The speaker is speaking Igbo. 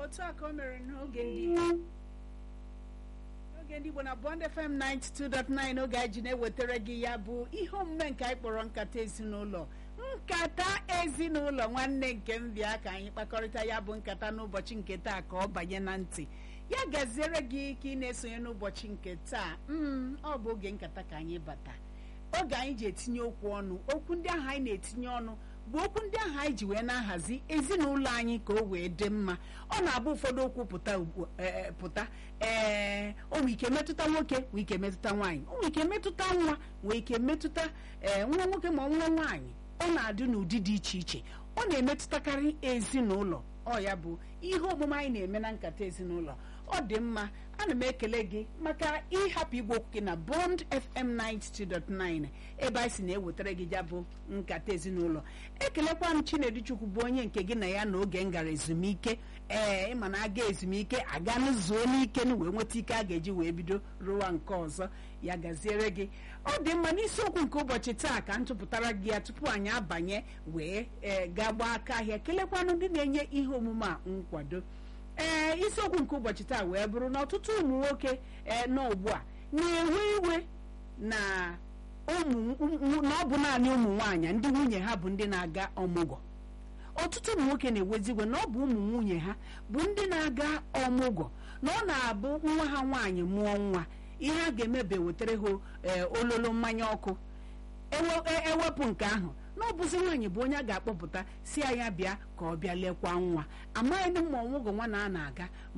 otu a ka o mere n'oge ndị n'oge ndị Igbo na Bond FM 92.9 oge anyị ji na-ewetara gị ya bụ ihe omume nke anyị kpọrọ nkata ezinụlọ nkata ezinụlọ nwanne nke m bịa ka anyị kpakọrịta ya bụ nkata n'ụbọchị nke taa ka ọ banye na ntị ya gaziere gị ka ị na-esonye n'ụbọchị nke taa mm ọ bụ oge nkata ka anyị bata oge anyị ji etinye okwu ọnụ okwu ndị ahụ anyị na-etinye ọnụ bụ okwu ndị ahụ anyị ji wee na-ahazi ezinụlọ anyị ka o wee dị mma ọ na-abụ ụfọdụ okwu pụta ugbu ee pụta ee o nwere ike metụta nwoke nwee ike metụta nwaanyị o nwere ike metụta nwa nwee ike metụta ee nwa nwoke ma nwa nwaanyị ọ na-adị n'ụdị dị iche iche ọ na-emetụtakarị ezinụlọ ọ ya bụ ihe omume anyị na-eme na nkata ezinụlọ ọ dị mma ana m ekele gị maka ịhapụ igwe okwu gị na Bond FM 92.9 ebe anyị si na-ewetara gị ya bụ nkata ezinụlọ ekelekwa m Chinedu Chukwu bụ onye nke gị na ya na oge m gara ezumike ee ịma na aga ezumike aga n'zuo n'ike wee nweta ike a ga-eji wee bido rụwa nke ọzọ ya gaziere gị ọ dị mma n'isiokwu nke ụbọchị taa ka m tụpụtara gị ya tupu anyị abanye wee ee gaa gbaa aka ahịa kelekwanụ ndị na-enye ihe omume a nkwado ee isiokwu nke ụbọchị taa wee bụrụ na ọtụtụ ụmụ nwoke ee nọ ugbu a na-ewe iwe na ụmụ na ọ bụ naanị ụmụ nwaanyị ndị nwunye ha bụ ndị na-aga ọmụgwọ ọtụtụ ụmụ nwoke na-ewezi iwe na ọ bụ ụmụ nwunye ha bụ ndị na-aga ọmụgwọ na ọ na-abụ nwa ha nwaanyị mụọ nwa ihe a ga-emebe wetara ha ololo mmanya ọkụ ewepụ nke ahụ na ọ bụzi nwaanyị bụ onye a ga-akpọpụta si ya bịa ka ọ bịa lekwa nwa amaghị m ma ọmụgwọ nwa na a na-aga